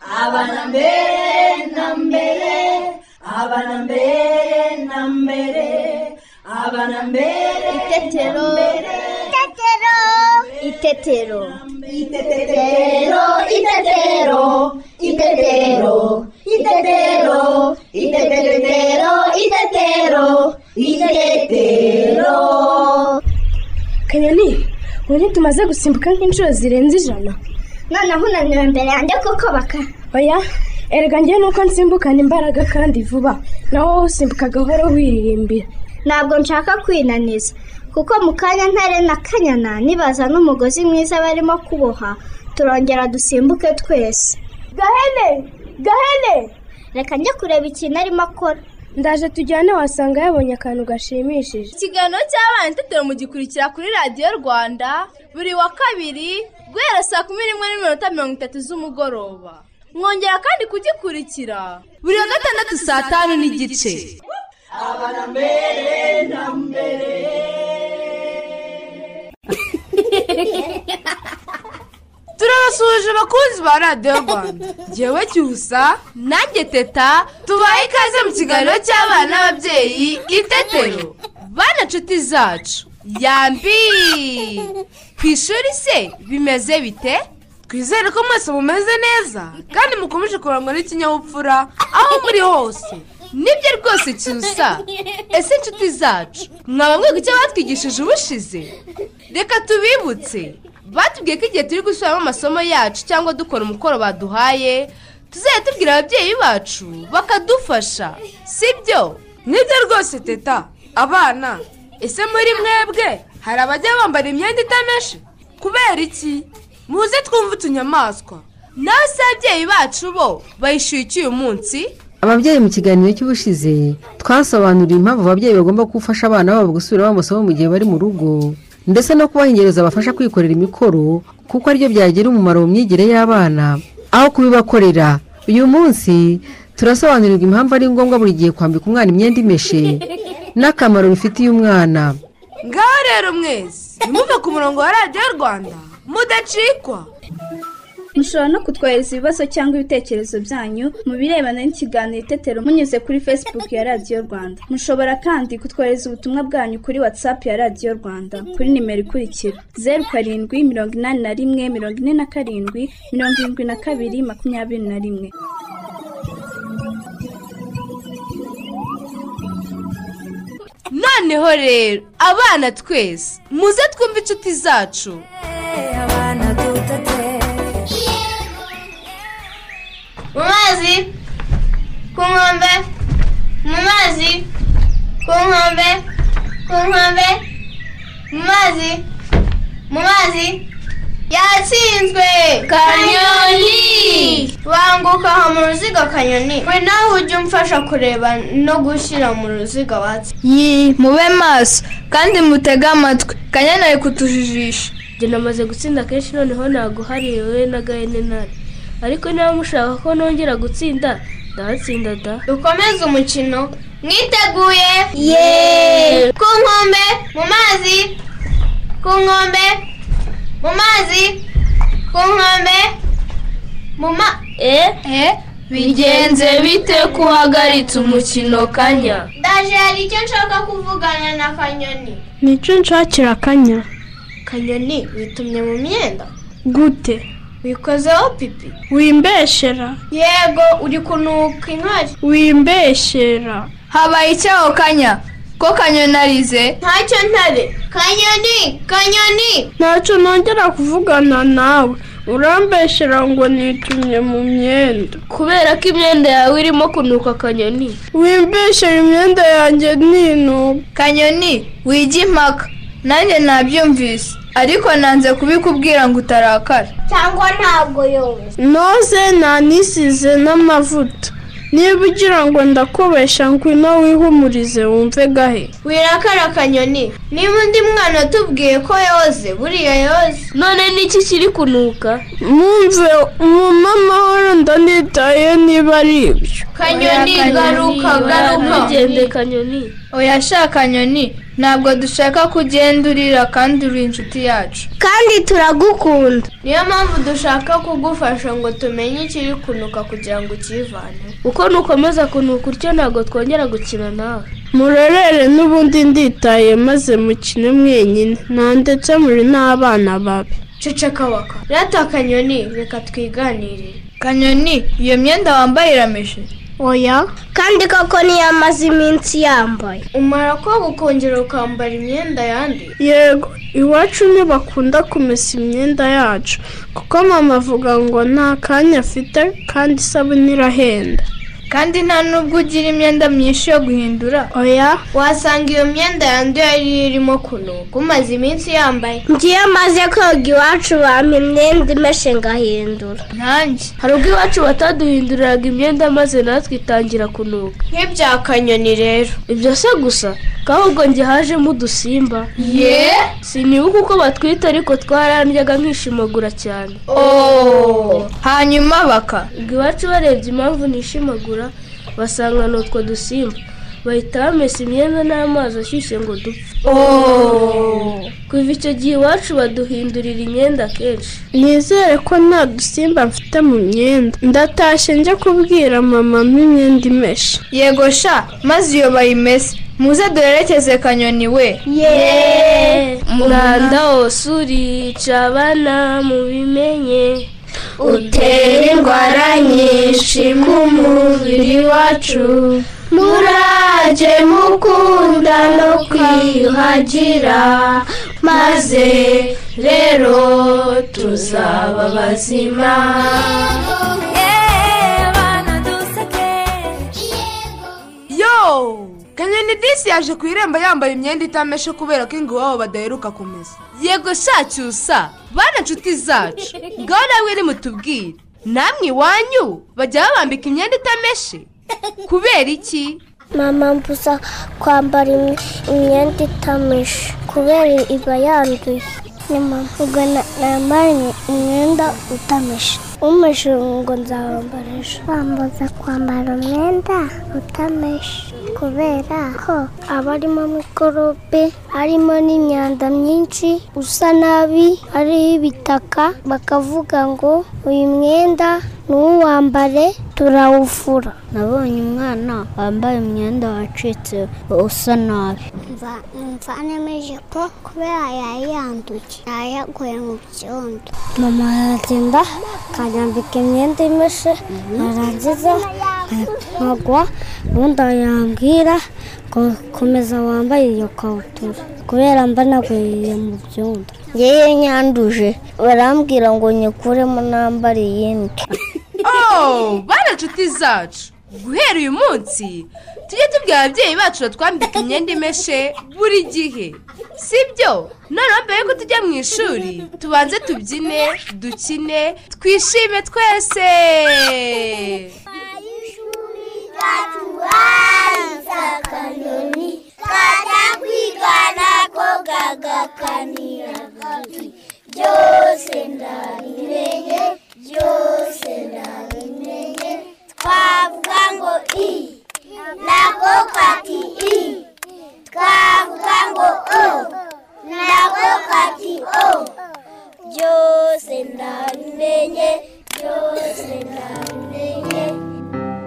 abana mbere na mbere abana mbere na mbere abana mbere Itetero. Itetero. Itetero. Itetero, itetero, itetero, itetero, itetero, itetero, itetero. kanyoni ubu tumaze gusimbuka nk'inshuro zirenze ijana noneho unaniwe imbere yanjye kuko baka oya erega njye nuko nsimbukana imbaraga kandi vuba nawe wowe usimbuka gahoro wiririmbira ntabwo nshaka kwinaniza kuko mu kanya ntare na kanyana nibaza n'umugozi mwiza barimo kuboha turongera dusimbuke twese gahene gahene reka njye kureba ikintu arimo akora ndaje tujyane wasanga yabonye akantu gashimishije ikiganiro cy'abana itetero mugikurikira kuri radiyo rwanda buri wa kabiri guhera saa kumi n'imwe n'iminota mirongo itatu z'umugoroba mwongera kandi kugikurikira buri wa gatandatu saa tanu n'igice turabasuhuje abakunzi ba radiyo rwanda ngewe cyusa nanjye teta tubaye ikaze mu kiganiro cy'abana n'ababyeyi itetero bana nshuti zacu yambi ku ishuri se bimeze bite twizere ko mwese mumeze neza kandi mukomeje kurangwa n'ikinyabupfura aho muri hose nibyo rwose cyusa ese inshuti zacu mwaba mwiga icyo batwigishije ubushize reka tubibutse batubwiye ko igihe turi gusubiramo amasomo yacu cyangwa dukora umukoro baduhaye tuzajya tubwira ababyeyi bacu bakadufasha sibyo nibyo rwose teta abana ese muri mwebwe hari abajya bambara imyenda itameshe kubera iki muze twumve utunyamaswa nawe se ababyeyi bacu bo bayishyuye iki uyu munsi ababyeyi mu kiganiro cy'ubushize twasobanuriye impamvu ababyeyi bagomba gufasha abana babo gusubiramo amasomo mu gihe bari mu rugo ndetse no kubaha ingerezo zabafasha kwikorera imikoro kuko aribyo byagira umumaro mu myigire y'abana aho kubibakorera uyu munsi turasobanurirwa impamvu ari ngombwa buri gihe kwambika umwana imyenda imeshe n'akamaro bifitiye umwana ngaho rero mwese nimuve ku murongo wa radiyo rwanda mudacikwa mushobora no kutwohereza ibibazo cyangwa ibitekerezo byanyu mu birebana n'ikiganiro itetero munyuze kuri facebook ya radiyo rwanda mushobora kandi kutwohereza ubutumwa bwanyu kuri whatsapp ya radiyo rwanda kuri nimero ikurikira zeru karindwi mirongo inani na rimwe mirongo ine na karindwi mirongo irindwi na kabiri makumyabiri na rimwe noneho rero abana twese muze twumve inshuti zacu mu mazi ku nkombe mu mazi ku nkombe ku nkombe mu mazi mu mazi yatsinzwe kanyoni banguka aha mu ruziga kanyoni we nawe ujye umfasha kureba no gushyira mu ruziga watsi yi mube maso kandi mutege amatwi kanyana ari kutujijisha njye namaze gutsinda kenshi noneho ntabwo hariwe na gahene nani ariko niba mushaka ko nongera gutsinda ndatsinda da dukomeze umukino mwiteguye yeee ku nkombe mu mazi ku nkombe mu mazi ku nkombe mu ma eh bigenze bite ko uhagaritse umukino kanya ndaje hari icyo nshaka kuvugana na kanyoni nicyo nshakira akanya kanyoni witumye mu myenda gute wikozeho pipi wimbeshera yego uri kunuka intwari wimbeshera habaye icyaho kanya ko kanyonarize ntacyo ntare kanyoni kanyoni ntacyo nongera kuvugana nawe urambeshera ngo nitumye mu myenda kubera ko imyenda yawe irimo kunuka kanyoni wimbeshera imyenda yanjye ninuka kanyoni wige impaka nanjye nabyumvise ariko nanze kubikubwira ngo utarakara cyangwa ntabwo yowe noze nanisize n'amavuta niba ugira ngo ndakubesha ngwino wihumurize wumve gahe wirakara kanyoni niba undi mwana atubwiye ko yoze buriya yoze none niki kiri kunuka mwumve mama amahoro ndanitaye niba ari ibyo kanyoni garuka Oya, garuka ntugende kanyoni oya shaka kanyoni ntabwo dushaka ko ugenda urira kandi uri inshuti yacu kandi turagukunda niyo mpamvu dushaka kugufasha ngo tumenye ikiri kunuka kugira ngo ukivanemo uko nukomeza kunuka utyo ntabwo twongera gukina nawe murorere n'ubundi nditaye maze mukine mwenyine nta ndetse muri n'abana babi cecekabaka rata kanyoni reka twiganire kanyoni iyo myenda wambaye irameshe oya kandi koko niyo amaze iminsi yambaye umara koga ukongera ukambara imyenda yandi yego iwacu ntibakunda kumesa imyenda yacu kuko mama avuga ngo nta kanya afite kandi isabune irahenda kandi nta nubwo ugira imyenda myinshi yo guhindura oya wasanga iyo myenda yanduye yari irimo kunuka umaze iminsi yambaye ngiyo amaze koga iwacu bampa imyenda imeshe ngahindura ntange hari ubwo iwacu bataduhinduriraga imyenda maze natwe itangira kunuka nk'ibya kanyoni rero ibyo se gusa kahubwo njye hajemo udusimba ye sinibuka uko batwita ariko twarandyaga nkishimagura cyane hanyuma baka ubwo iwacu barebye impamvu nishimagura basanga ni utwo dusimba bahita bamesa imyenda n'amazi ashyushye ngo dupfe kuva icyo gihe iwacu baduhindurira imyenda kenshi nizere ko nta dusimba mfite mu myenda ndatashye njya kubwira mama mo imyenda imeshe yego sha maze iyo bayimese muze duherekeze kanyoni we umwanda wose urica abana mubimenye utera indwara nyinshi mu mubiri wacu murajye mukunda no kwiyuhagira maze rero tuzaba bazima yo kanyoni disi yaje ku irembo yambaye imyenda itameshe kubera ko iwabo badaheruka kumesa yego shacyusa bana nshuti zacu ngaho namwe nimutubwire namwe iwanyu bajya babambika imyenda itameshe kubera iki mama mbuza kwambara imye- imyenda itameshe kubera iba yanduye ni mama ubwo na- nambaye imyenda utameshe umeshe ngo nzawambara ejo bambuza kwambara umwenda utameshe kubera ko aba arimo mikorobe harimo n'imyanda myinshi usa nabi hariho ibitaka bakavuga ngo uyu mwenda ntuwambare turawufura nabonye umwana wambaye umwenda wacitse usa nabi mva mva nemeje ko kubera yari yanduye yayaguye mu byondo mama aragenda akanyambika imyenda imeshe yarangiza nkagwa ubundi yambwira ngo komeza wambaye iyo kabutura kubera mba naguye mu byondo yewe nyanduje barambwira ngo nyikuremo nambare iyindi oh bana nshuti zacu guhera uyu munsi tujye tubwira ababyeyi bacu batwambika imyenda imeshe buri gihe sibyo noneho mbere yuko tujya mu ishuri tubanze tubyine dukine twishime twese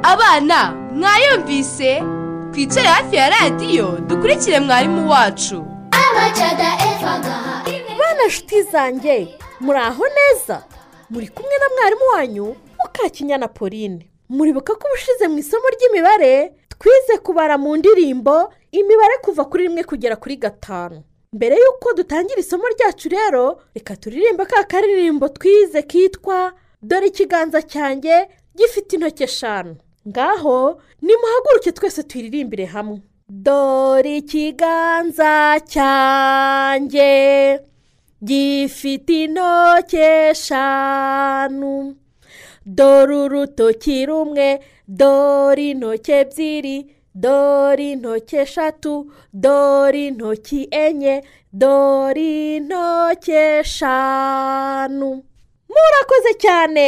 abana mwayumvise twicare hafi ya radiyo dukurikire mwarimu wacu bana nshuti zanjye muraho neza muri kumwe na mwarimu wanyu mukakinyana pauline muribuka ko ubushize mu isomo ry'imibare twize kubara mu ndirimbo imibare kuva kuri rimwe kugera kuri gatanu mbere y'uko dutangira isomo ryacu rero reka turirimba ka karirimbo twize kitwa dore ikiganza cyanjye gifite intoki eshanu ngaho nimuhaguruke twese tuyiririmbire hamwe dore ikiganza cyanjye gifite intoki eshanu dore urutoki rumwe dore intoki ebyiri dore intoki eshatu dore intoki enye dore intoki eshanu murakoze cyane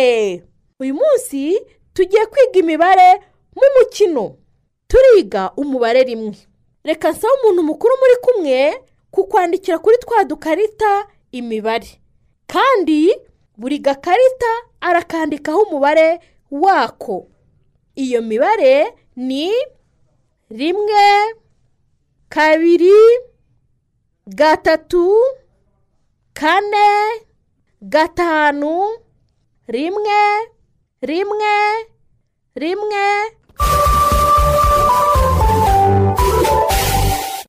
uyu munsi tugiye kwiga imibare mu mukino turiga umubare rimwe reka nsaba umuntu mukuru muri kumwe kukwandikira kuri twa dukarita imibare kandi buri gakarita arakandikaho umubare wako iyo mibare ni rimwe kabiri gatatu kane gatanu rimwe rimwe rimwe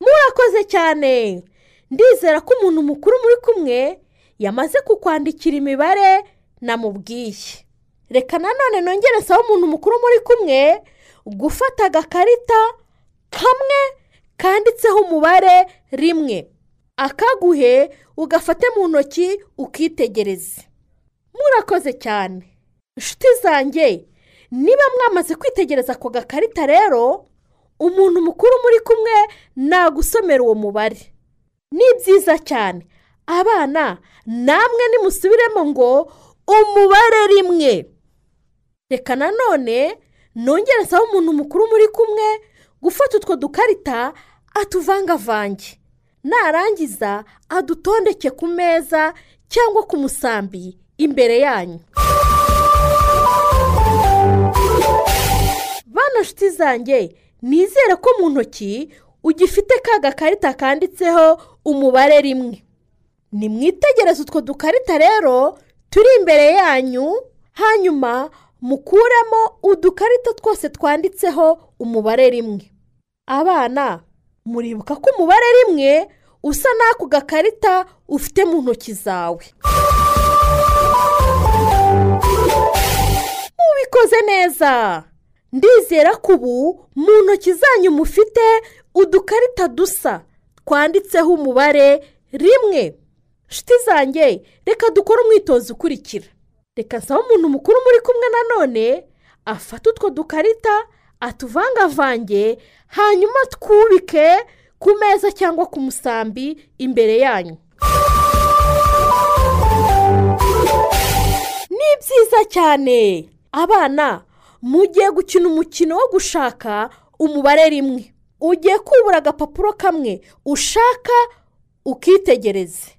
murakoze cyane ndizera ko umuntu mukuru muri kumwe yamaze kukwandikira imibare namubwiye reka nanone nongere nsaba umuntu mukuru muri kumwe gufata agakarita kamwe kanditseho umubare rimwe akaguhe ugafate mu ntoki ukitegereze murakoze cyane inshuti zanjye niba mwamaze kwitegereza ako gakarita rero umuntu mukuru muri kumwe nagusomera uwo mubare ni byiza cyane abana namwe nimusubiremo ngo umubare rimwe reka nanone nongere nsaba umuntu mukuru muri kumwe gufata utwo dukarita atuvangavange narangiza adutondeke ku meza cyangwa ku musambi imbere yanyu bana nshuti zanjye nizere ko mu ntoki ugifite ka gakarita kanditseho umubare rimwe ni mwitegereze utwo dukarita rero turi imbere yanyu hanyuma mukuremo udukarita twose twanditseho umubare rimwe abana muribuka ko umubare rimwe usa n'ako gakarita ufite mu ntoki zawe mubikoze neza ndizera ko ubu mu ntoki zanyu mufite udukarita dusa twanditseho umubare rimwe nshuti zanjye reka dukore umwitozo ukurikira reka nsaba umuntu mukuru muri kumwe nanone afate utwo dukarita atuvangavange hanyuma twubike ku meza cyangwa ku musambi imbere yanyu ni byiza cyane abana mugiye gukina umukino wo gushaka umubare rimwe ugiye kubura agapapuro kamwe ushaka ukitegereze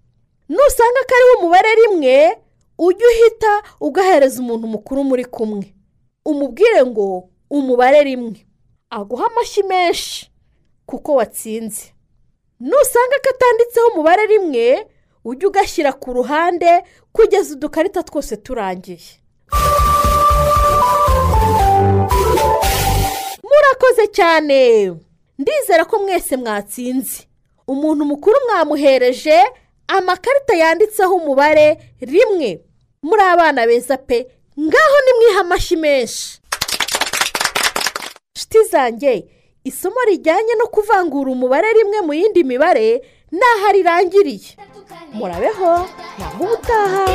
nusanga kariho umubare rimwe ujye uhita ugahereza umuntu mukuru muri kumwe umubwire ngo umubare rimwe aguha amashyi menshi kuko watsinze nusanga katanditseho umubare rimwe ujye ugashyira ku ruhande kugeza udukarita twose turangiye murakoze cyane ndizera ko mwese mwatsinze umuntu mukuru mwamuhereje amakarita yanditseho umubare rimwe muri abana beza pe ngaho nimwiha amashyi menshi shiti zanjye isomo rijyanye no kuvangura umubare rimwe mu yindi mibare n'aho rirangiriye murabeho naho ubutaha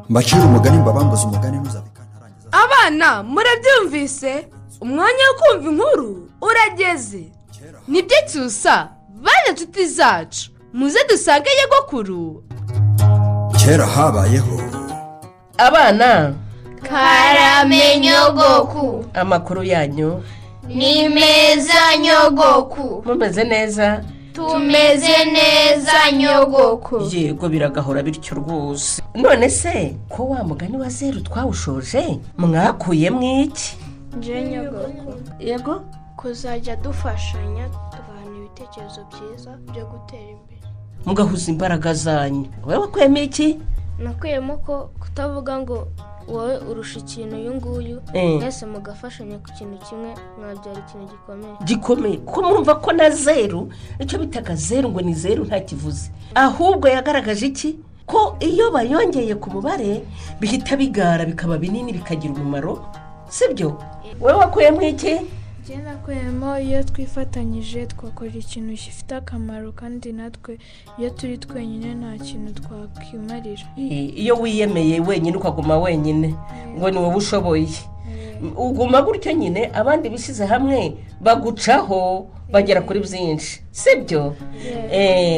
mbacira umugani mbabambuza umugani ntuzabikane abana murabyumvise umwanya wo kumva inkuru urageze nibyo cyusa bane inshuti zacu muze dusange nyogokuru kera habayeho abana karame nyogoku amakuru yanyu ni meza nyogoku mumeze neza tumeze neza nyogoku yego biragahora bityo rwose none se ko wa mugani wa zeru twawushoje mwakuyemo iki nje nyogoku yego kuzajya dufashanya tugahana ibitekerezo byiza byo gutera imbere mugahuza imbaraga zanyu wowe wakuyemo iki nakuyemo ko kutavuga ngo wowe urusha ikintu uyu nguyu mwese mugafashanya ku kintu kimwe mwabyara ikintu gikomeye gikomeye ko mwumva ko na zeru icyo bitaga zeru ngo ni zeru ntakivuze ahubwo yagaragaje iki ko iyo bayongeye ku mubare bihita bigara bikaba binini bikagira umumaro sibyo wowe wakuyemo iki ngena kuyemo iyo twifatanyije twakora ikintu gifite akamaro kandi natwe iyo turi twenyine nta kintu twakimarira iyo wiyemeye wenyine ukaguma wenyine ngo ni wowe ushoboye uguma gutyo nyine abandi bishyize hamwe bagucaho bagera kuri byinshi si byo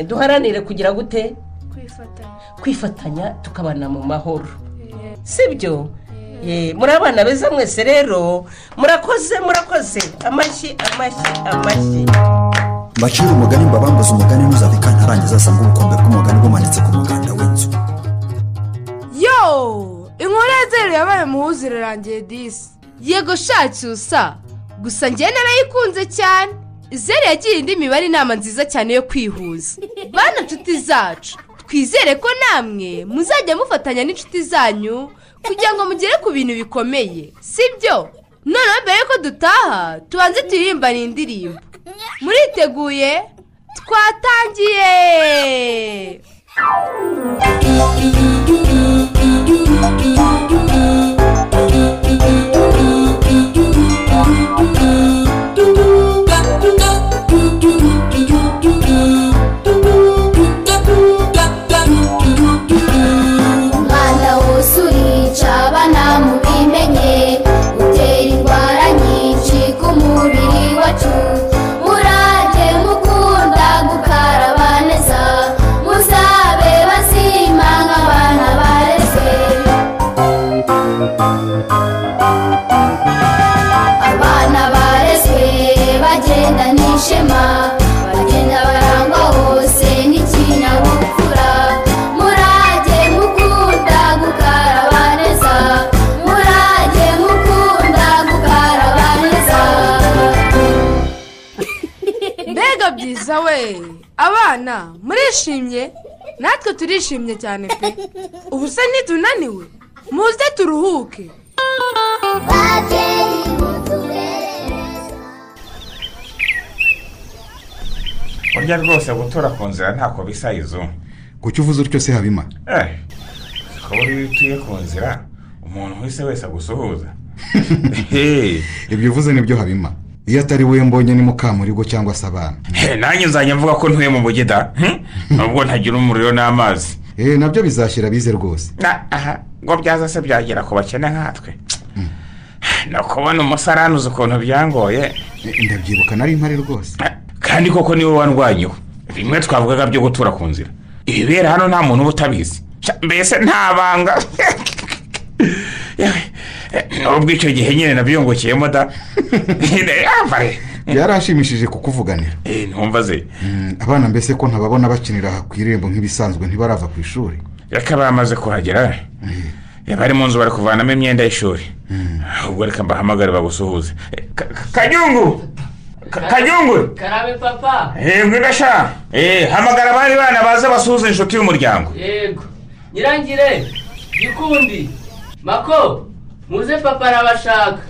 duharanire kugira gute kwifatanya kwifatanya tukabana mu mahoro sibyo muri abana beza mwese rero murakoze murakoze amashyi amashyi amashyi mbacire umugani mbabambuze umugani ntuzabika ntarangiza asanga ubukombe bw'umugani bumanitse ku muganda w'inzu yo inkuru ya zeru yabaye muhuzi irarangiye disi yego shacyusa gusa njye narayikunze cyane zeru yagiye indi mibare inama nziza cyane yo kwihuza bana nshuti zacu twizere ko namwe muzajya mufatanya n'inshuti zanyu kugira ngo mugere ku bintu bikomeye si byo noneho mbere y'uko dutaha tubanze turirimbane indirimbo muriteguye twatangiye umwanda wose urica abana mubimenye utera indwara nyinshi ku mubiri wacu murage mukunda gukaraba neza muzabe bazima nk'abana bareze abana barezwe bagenda n'ishema bagenda barangwa hose n'ikinyabupfura murage mukunda gukaraba neza murage mukunda gukaraba neza mbega byiza we abana murishimye natwe turishimye cyane pe ubu se ntitunaniwe muze turuhuke burya rwose gutura ku nzira ntako bisa izo kuki uvuze utyo se habima eh kuba iyo utuye ku nzira umuntu wese wese agusuhuza ibyo uvuze nibyo habima iyo atari we mbonye ni mukamurigo cyangwa se abana Eh, nanjye nzajya mvuga ko ntuye mu bugeda hmm? nubwo ntagira umuriro n'amazi Eh, nabyo bizashyira bize rwose na aha ngo byaza se byagera ku bakene nkatwe ni ukubona umusarani uzi ukuntu byangoye ndabyibuka nari mpari rwose kandi koko niwe wandwanyeho bimwe twavugaga byo gutura ku nzira ibibera hano nta muntu uba utabizi Sha, mbese nta banga Yewe, eh, nubwo icyo gihe nyine nabyungukiyemo da Nyine, ah, bare. byarashimishije kukuvuganira Eh, ntumva ze Mm, abana mbese ko ntababona bakinira ku irembo nk'ibisanzwe ntibarava ku ishuri reka bamaze kuhagera Eh, bari mu nzu bari kuvanamo imyenda y'ishuri ubwo reka mbahamagare bagusuhuze Eh, Ka- Ka- kanyungu Ka- kanyungu karabe papa yego gasha Eh, hamagara abandi bana baze basuhuze inshuti y'umuryango yego nyirangire gikundi mako muze papa arabashaka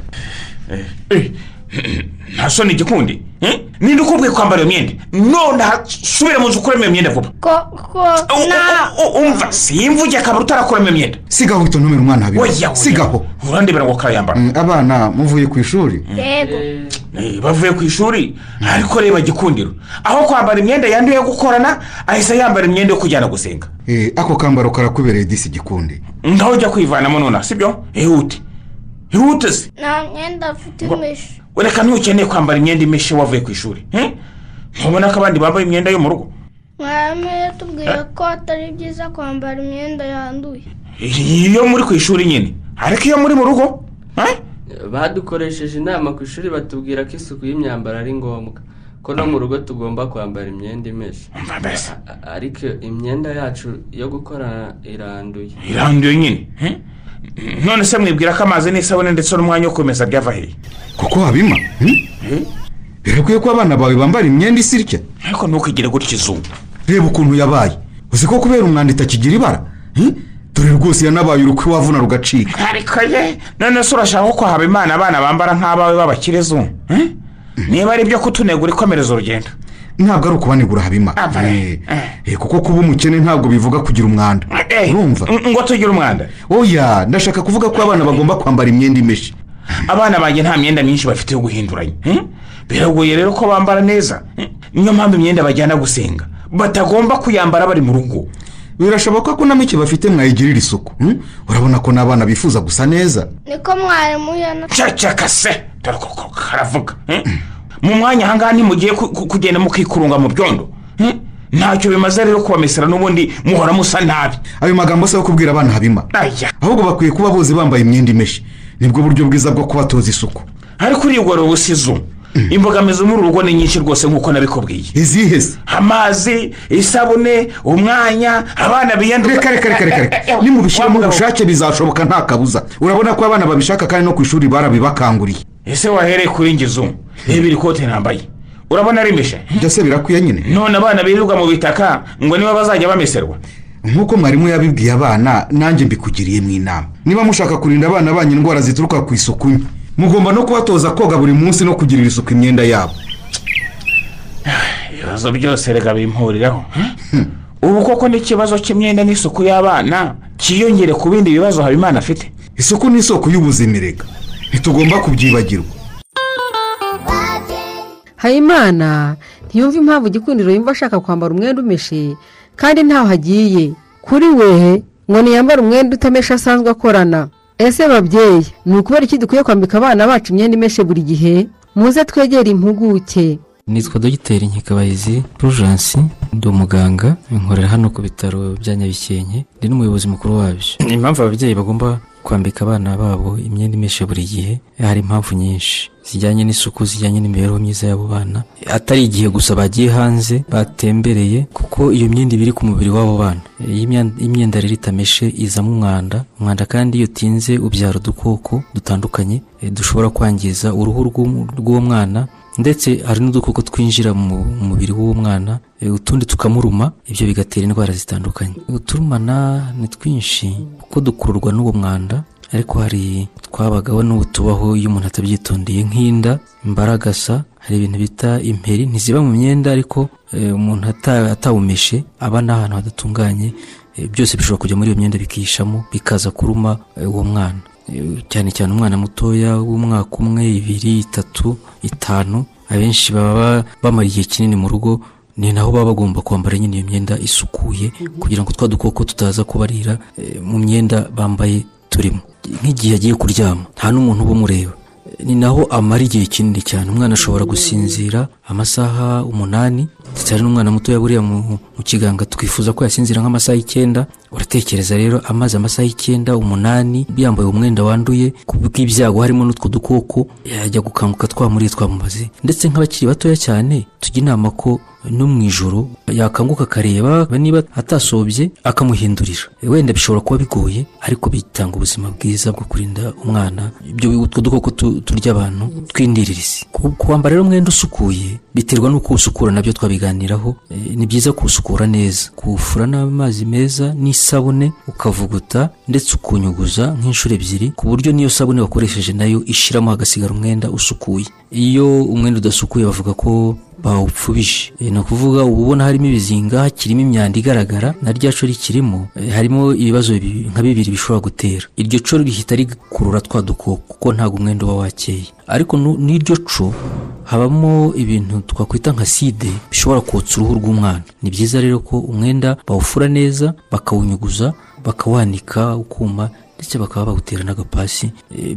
nta soni igikundi Eh? ninde ukubwiye kwambara iyo myenda nonaha subire mu nzu ukuremo iyo myenda vuba ko U- u- u- umva simvuge akaba utarakuramo iyo myenda sigaho uhita untumira umwana Oya, habima oya. sigaho urandebera ngo karayambara Mm, abana muvuye ku ishuri yego Eh, bavuye ku ishuri ariko reba gikundiro aho kwambara imyenda yanduye yo gukorana ahise yambara imyenda yo kujyana gusenga Eh, ako kambaro karakubereye disi gikundi ngaho ujya kwivanamo nonaha sibyo ihute ihute se nta myenda afite imishwi reka ntukeneye kwambara imyenda imeshe wavuye ku ishuri hmm? ntubona ko abandi bambaye imyenda yo mu rugo mwarimu yatubwiye ko atari byiza kwambara imyenda yanduye iyo muri ku ishuri nyine ariko iyo muri mu rugo badukoresheje inama ku ishuri batubwira ko isuku y'imyambaro ari ngombwa ko no mu rugo tugomba kwambara imyenda imeshe A- ariko imyenda yacu yo gukorana iranduye iranduye nyine hmm? none se mwibwira ko amazi n'isabune ndetse n'umwanya wo kumesa byava hehe kuko habima mm? birakwiye ko abana bawe bambara imyenda isa itya ariko ntukigire gutya izungu reba ukuntu yabaye uzi ko kubera umwanda itakigira ibara Mm? dore rwose yanabaye urukwi wavuna rugacika ariko ye none se urashaka ko kwahaba imana abana bambara nk'abawe b'abakirezu eh? niba ari ibyo kutunegura ikomereza urugendo ntabwo ari ukubanegura habima Eh, eh, kuko kuba umukene ntabwo bivuga kugira umwanda urumva ngo tugire umwanda oya ndashaka kuvuga ko abana bagomba kwambara imyenda imeshe abana banjye nta myenda myinshi bafite yo guhinduranya hmm? biragoye rero ko bambara neza hmm? niyo mpamvu imyenda bajyana gusenga batagomba kuyambara bari mu rugo birashoboka ko na mike bafite mwayigirira isuku mm? urabona ko n'abana bifuza gusa neza niko mwarimu yana cacaka se dore ko ko karavuga hmm? mu mwanya ahangaha ntimugiye ku- ku- kugenda mukikurunga mu byondo hmm? ntacyo bimaze rero kubamesera n'ubundi muhora musa nabi ayo magambo si ayo kubwira abana habima ahubwo bakwiye kuba bose bambaye imyenda imeshe nibwo buryo bwiza bwo kubatoza isuku ariko urigora ubusizo imbogamizi muri urugo ni nyinshi rwose nk'uko nabikubwiye izihe se amazi isabune umwanya abana biyanduza reka reka reka reka nimubishyiramo ubushake bizashoboka nta kabuza urabona ko abana babishaka kandi no ku ishuri barabibakanguriye ese wahereye kuri ngezo reba iri kote ntambaye urabona ari imeshe byose birakwiye nyine none abana birirwa mu bitaka ngo niba bazajya bameserwa nk'uko mwarimu yabibwiye abana nanjye mbikugiriyemo inama niba mushaka kurinda abana banyu indwara zituruka ku isuku nke mugomba no kubatoza koga buri munsi no kugirira isuku imyenda yabo ibibazo byose reka bimpuriraho ubu koko n'ikibazo cy'imyenda n'isuku y'abana cyiyongere ku bindi bibazo habimana afite isuku ni isoko y'ubuzima reka ntitugomba kubyibagirwa hayimana ntiyumve impamvu igikundiro yumva ashaka kwambara umwenda umeshe kandi ntaho agiye kuri we ngo ntiyambare umwenda utameshe asanzwe akorana ese babyeyi ni ukubera iki dukwiye kwambika abana bacu imyenda imeshe buri gihe muze twegere impuguke nitwa dogiteri nkikabahizi purujansi ndi umuganga nkorera hano ku bitaro bya nyabikenke ndi n'umuyobozi mukuru wabyo ni impamvu ababyeyi bagomba kwambika abana babo imyenda imeshe buri gihe hari impamvu nyinshi zijyanye n'isuku zijyanye n'imibereho myiza y'abo bana atari igihe gusa bagiye hanze batembereye kuko iyo myenda iba iri ku mubiri w'abo bana iyo imyenda rero itameshe izamo umwanda umwanda kandi iyo utinze ubyara udukoko dutandukanye dushobora kwangiza uruhu rw'uwo mwana ndetse hari n'udukoko twinjira mu mubiri w'uwo mwana utundi tukamuruma ibyo bigatera indwara zitandukanye uturumana ni twinshi kuko dukururwa n'uwo mwanda ariko hari twabagaho n'ubu tubaho iyo umuntu atabyitondeye nk'inda imbaragasa hari ibintu bita imperi ntiziba mu myenda ariko umuntu atawumeshe aba ni ahantu hadatunganye byose bishobora kujya muri iyo myenda bikihishamo bikaza kuruma uwo mwana cyane cyane umwana mutoya w'umwaka umwe ibiri itatu itanu abenshi baba bamara igihe kinini mu rugo ni naho baba bagomba kwambara nyine iyo myenda isukuye kugira ngo twa dukoko tutaza kubarira mu myenda bambaye turimo nk'igihe agiye kuryama nta n'umuntu uba umureba ni naho amara igihe kinini cyane umwana ashobora gusinzira amasaha umunani ndetse hari n'umwana mutoya buriya mu kiganza twifuza ko yasinzira nk'amasaha icyenda uratekereza rero amaze amasaha icyenda umunani yambaye umwenda wanduye ku bw'ibyago harimo n'utwo dukoko yajya gukanguka twamuriye twamubaze ndetse nk'abakiri batoya cyane tujya inama ko no mu ijoro yakanguka akareba niba atasobye akamuhindurira wenda bishobora kuba bigoye ariko bitanga ubuzima bwiza bwo kurinda umwana ibyo utwo dukoko turya abantu twindiririzi kwambara rero umwenda usukuye biterwa n'uko usukura nabyo twabiganiraho ni byiza kuwusukura neza kuwufura n'amazi meza n'isabune ukavuguta ndetse ukunyuguza nk'inshuro ebyiri ku buryo n'iyo sabune wakoresheje nayo ishiramo hagasigara umwenda usukuye iyo umwenda udasukuye bavuga ko bawupfubije ni ukuvuga uba ubona harimo ibizinga hakirimo imyanda igaragara na rya cyo rikirimo harimo ibibazo nka bibiri bishobora gutera iryo cyo rihita rikurura twa dukoko kuko ntabwo umwenda uba wakeye ariko n'iryo co habamo ibintu twakwita nka side bishobora kotsa uruhu rw'umwana ni byiza rero ko umwenda bawufura neza bakawunyuguza bakawanika ukuma ndetse bakaba bawutera n'agapasi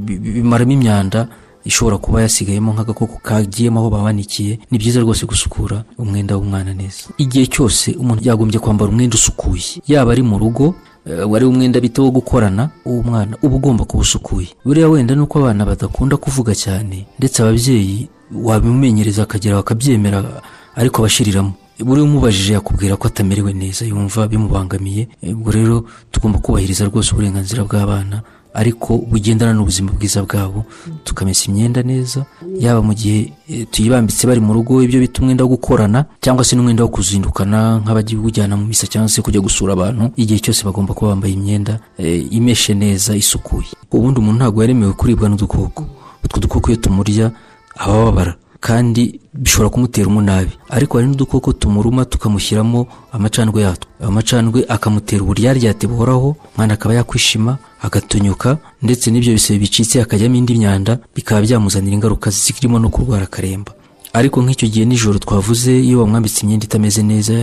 bimaramo imyanda ishobora kuba yasigayemo nk'agakoko kagiyemo aho babanikiye ni byiza rwose gusukura umwenda w'umwana neza igihe cyose umuntu yagombye kwambara umwenda usukuye yaba ari mu rugo wari umwenda bita wo gukorana uwo mwana uba ugomba kuba usukuye buriya wenda nuko abana badakunda kuvuga cyane ndetse ababyeyi wabimumenyereza akagera bakabyemera ariko abashiriramo buri umubajije yakubwira ko atamerewe neza yumva bimubangamiye ubwo rero tugomba kubahiriza rwose uburenganzira bw'abana ariko bugendana n'ubuzima bwiza bwabo tukamesa imyenda neza yaba mu gihe tuyibambitse bari mu rugo ibyo bita umwenda wo gukorana cyangwa se n'umwenda wo kuzindukana nk'abajya mu misa cyangwa se kujya gusura abantu igihe cyose bagomba kuba bambaye imyenda imeshe neza isukuye ubundi umuntu ntabwo yaremewe kuribwa n'udukoko utwo dukoko iyo tumurya abababara kandi bishobora kumutera umunabi ariko hari n'udukoko tumuruma tukamushyiramo amacandwe yatwo amacandwe akamutera uburyaryate buhoraho umwana akaba yakwishima agatonyuka ndetse n'ibyo bisebe bicitse hakajyamo indi myanda bikaba byamuzanira ingaruka zirimo no kurwara akaremba ariko nk'icyo gihe nijoro twavuze iyo wamwambitse imyenda itameze neza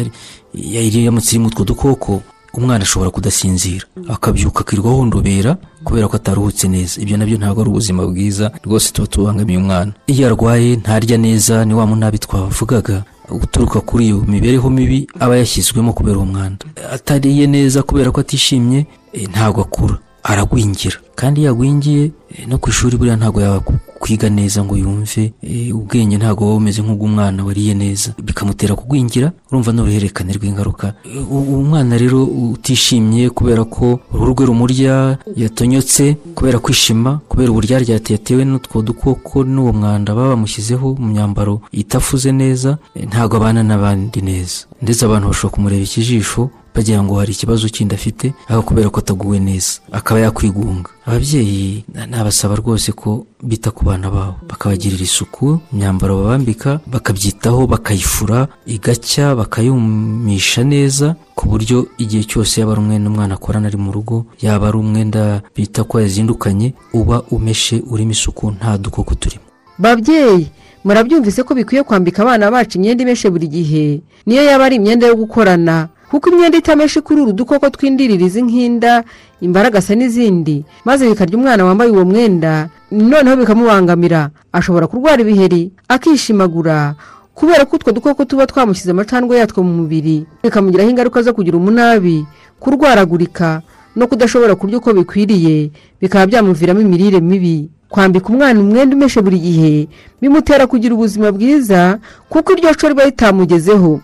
yari yamutse irimo utwo dukoko umwana ashobora kudasinzira akabyuka akirirwa ahondobera kubera ko ataruhutse neza ibyo nabyo ntabwo ari ubuzima bwiza rwose tuba tubangamiye umwana iyo arwaye ntarya neza ni wa munabi twavugaga guturuka kuri iyo mibereho mibi aba yashyizwemo kubera uwo mwanda atariye neza kubera ko atishimye eh, ntabwo akura aragwingira kandi iyo agwingiye eh, no ku ishuri buriya ntabwo yakwiga neza ngo yumve eh, ubwenge ntabwo buba bumeze nk'ubw'umwana wariye neza bikamutera kugwingira urumva n'uruhererekane rw'ingaruka Eh, u- umwana rero utishimye kubera ko uruhu rwe rumurya yatonyotse kubera kwishima kubera uburyaryate yatewe n'utwo dukoko n'uwo mwanda baba bamushyizeho mu myambaro itafuze neza eh, ntabwo abana n'abandi neza ndetse abantu bashobora kumureba ikijisho bagira ngo hari ikibazo kindi afite ariko kubera ko ataguwe neza akaba yakwigunga ababyeyi na- nabasaba rwose ko bita ku bana babo bakabagirira isuku imyambaro babambika bakabyitaho bakayifura igacya bakayumisha neza ku buryo igihe cyose yaba ari umwenda umwana akorana ari mu rugo yaba ari umwenda bita ko yazindukanye uba umeshe urimo isuku nta dukoko turimo babyeyi murabyumvise ko bikwiye kwambika abana bacu imyenda imeshe buri gihe niyo yaba ari imyenda yo gukorana kuko imyenda itameshe kuri uru dukoko tw'indiririzi nk'inda imbaragasa n'izindi maze bikarya umwana wambaye uwo mwenda noneho bikamubangamira ashobora kurwara ibiheri akishimagura kubera ko utwo dukoko tuba twamushyize amacandwe yatwo mu mubiri bikamugiraho ingaruka zo kugira umunabi kurwaragurika no kudashobora kurya uko bikwiriye bikaba byamuviramo imirire mibi kwambika umwana umwenda umeshe buri gihe bimutera kugira ubuzima bwiza kuko iryo co riba ritamugezeho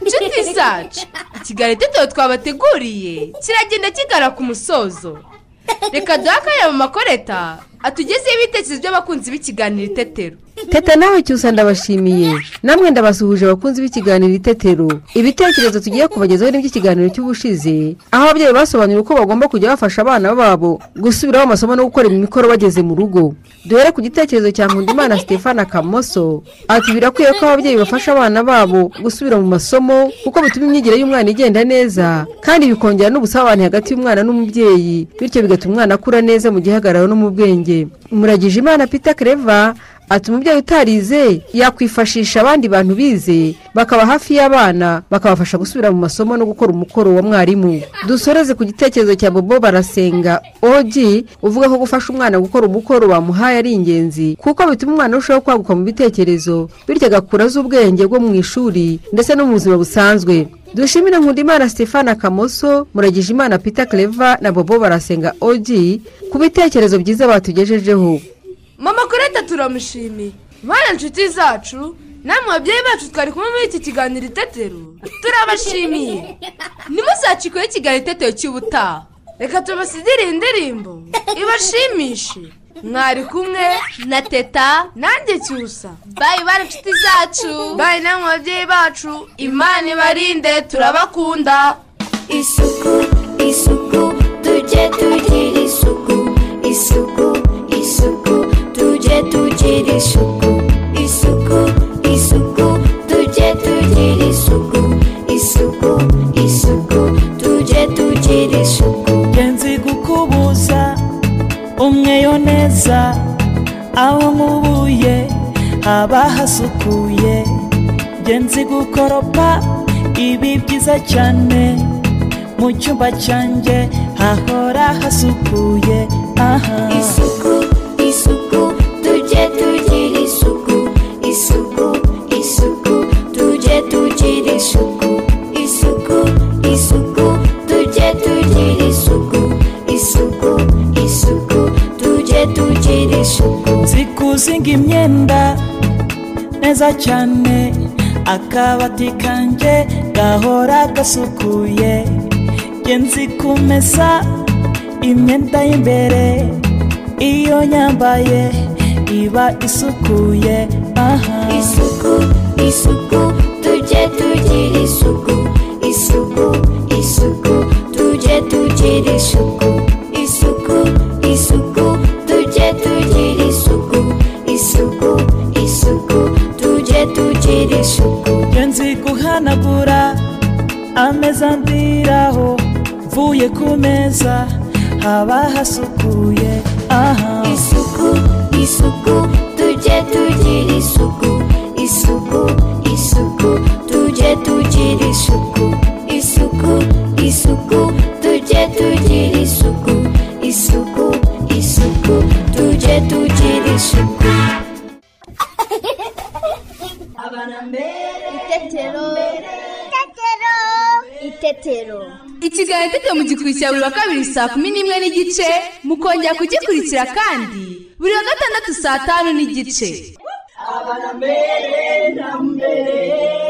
inshuti zacu ikiganiro itetero twabateguriye kiragenda kigana ku musozo reka duhe akanya mu makoreta atugezeho ibitekerezo by'abakunzi b'ikiganiro itetero teta nawe cyusa ndabashimiye namwe ndabasuhuje abakunzi b'ikiganiro itetero ibitekerezo tugiye kubagezaho ni iby'ikiganiro cy'ubushize aho ababyeyi basobanuriwe uko bagomba kujya bafasha abana babo gusubiraho amasomo no gukora imikoro bageze mu rugo duhere ku gitekerezo cya nkundimana stefana kamoso ati birakwiye ko ababyeyi bafasha abana babo gusubira mu masomo kuko bituma imyigire y'umwana igenda neza kandi bikongera n'ubusabane hagati y'umwana n'umubyeyi bityo bigatuma umwana akura neza mu gihagararo no mu bwenge muragije imana pita kereva ati umubyeyi utarize yakwifashisha abandi bantu bize bakaba hafi y'abana bakabafasha gusubira mu masomo no gukora umukoro wa mwarimu dusoreze ku gitekerezo cya bobo barasenga ogi uvuga ko gufasha umwana gukora umukoro bamuhaye ari ingenzi kuko bituma umwana arushaho kwaguka mu bitekerezo bityo agakura azi ubwenge bwo mu ishuri ndetse no mu buzima busanzwe dushimire nkundimana stefana kamoso muragije imana peter clever na bobo barasenga ogi ku bitekerezo byiza batugejejeho mama koreta turamushimiye bana inshuti zacu namwe babyeyi bacu twari kumwe muri iki kiganiro itetero turabashimiye ntimuzacikweho ikiganiro itetero cy'ubutaha reka tubasigire iyi ndirimbo ibashimishe mwari kumwe na teta nanjye cyusa bayi bana inshuti zacu bayi namwe babyeyi bacu imana ibarinde turabakunda isuku isuku tujye tugira isuku isuku isuku tujye tugira isuku isuku isuku tujye tugira isuku isuku isuku tujye tugira isuku nzi gukubuza umweyo neza aho nkubuye haba hasukuye njye nzi gukoropa ibi byiza cyane mu cyumba cyanjye hahora hasukuye aha isuku isuku tujye tugira isuku isuku isuku tujye tugira isuku isuku isuku tujye tugira isuku isuku isuku tujye tugira isuku nzi kuzinga imyenda neza cyane akabati kanjye gahora gasukuye njye nzi kumesa imyenda y'imbere iyo nyambaye iba isukuye aha isuku isuku tujye tugira isuku isuku isuku tujye tugira isuku isuku isuku tujye tugira isuku isuku isuku tujye tugira isuku njye nzi guhanagura ameza ndiraho mvuye ku meza haba hasukuye aha isuku isuku tujye tugira isuku isuku isuku tujye tugira isuku isuku isuku tujye tugira isuku isuku isuku tujye tugira isuku itetero itetero itetero ikiganiro itetero mugikurikira buri wa kabiri saa kumi n'imwe n'igice mukongera kugikurikira kandi buri wa gatandatu saa tanu n'igice abana mbere na mbere